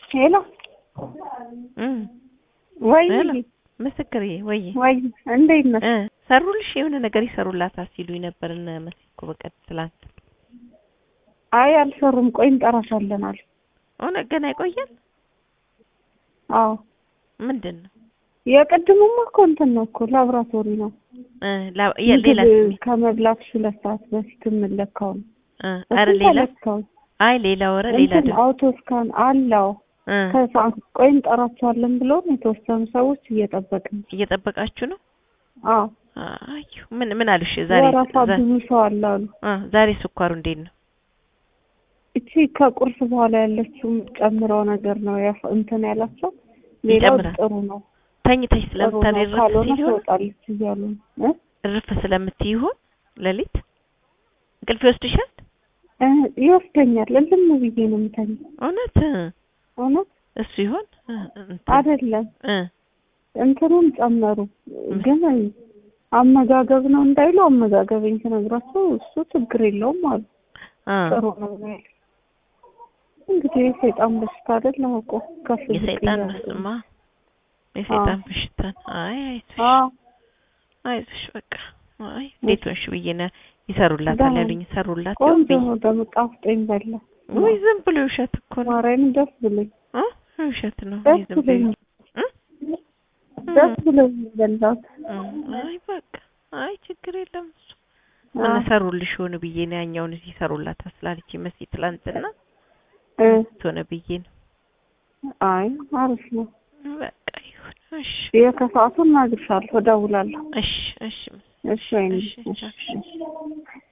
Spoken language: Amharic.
ሄሎ እም ወይ ሄሎ ምስክር ወይ ወይ እንዴት ነሽ? እ ሰሩልሽ የሆነ ነገር ይሰሩላታል ሲሉኝ ነበር እነ መሲ እኮ በቀን ትላንት። አይ አልሰሩም። ቆይ እንጠራሻለን አሉ። እውነት ገና ይቆያል? አዎ ምንድን ነው የቅድሙማ እኮ እንትን ነው እኮ ላብራቶሪ ነው። እ ላ- የ- ሌላ ምግብ ስሜ ከመብላትሽ ሁለት ሰዓት በፊት የምለካው ነው። እ ኧረ እሱን ሌላ ተለካው። አይ ሌላ ወረ ሌላ እንትን ደግሞ አውቶስካን አለው እ ከሰዓት ቆይ እንጠራቸዋለን ብሎን የተወሰኑ ሰዎች እየጠበቅን ነው። እየጠበቃችሁ ነው? አዎ አዩ ምን ምን አሉሽ ዛሬ? ወረፋ ዛ- ብዙ ሰው አለ አሉ። እ ዛሬ ስኳሩ እንዴት ነው? እቺ ከቁርስ በኋላ ያለችው ጨምረው ነገር ነው ያፍ- እንትን ያላቸው። ሌላው ይጨምራል። ጥሩ ነው ተኝተሽ ጥሩ ነው። ስለምታሪ እርፍ ካልሆነ ሲል ይሆን ትወጣለች እያሉ ነው እ? እርፍ ስለምትይ ይሆን ሌሊት እንቅልፍ ይወስድሻል? እ ይወስደኛል። እልም ብዬ ነው የምተኛው። እውነት እ እውነት እሱ ይሆን እ እንትን አይደለም እ እንትኑን ጨመሩ ግን አመጋገብ ነው እንዳይሉ አመጋገብኝ ስነግራቸው እሱ ችግር የለውም አሉ። አ ጥሩ ነው ነው ያሉት። እንግዲህ የሰይጣን በሽታ አይደል አውቆ ከፍ ዝቅ የሰይጣን እያሉ መስማ ነው። የሰይጣን በሽታ ነው። አይ አይዞሽ አዎ አይዞሽ በቃ አይ እንዴት ሆንሽ ብዬ ነው ይሰሩላታል ደህና ያሉኝ ይሰሩላት ይሆን ቆንጆ ብዬ ነው ደግሞ ጣፍጦኝ በላ። ወይ ዝም ብሎ ውሸት እኮ ነው ማርያምን ደስ ብሎኝ እ ውሸት ነው ደስ ወይ ዝም ብሎ ብሎኝ እ ደስ ብሎኝ በላት። እ አይ በቃ አይ ችግር የለም እሱ ምን ሰሩልሽ ሆነ ብዬ ነው ያኛውን እዚህ ይሰሩላታል ስላለች መሲ ትላንትና እ ሆነ ብዬ ነው አይ አሪፍ ነው። በቃ ይሁን እሺ የከሰዓቱን እነግርሻለሁ፣ እደውላለሁ። እሺ እሺ እሺ ወይኔ እሺ እሺ እሺ እሺ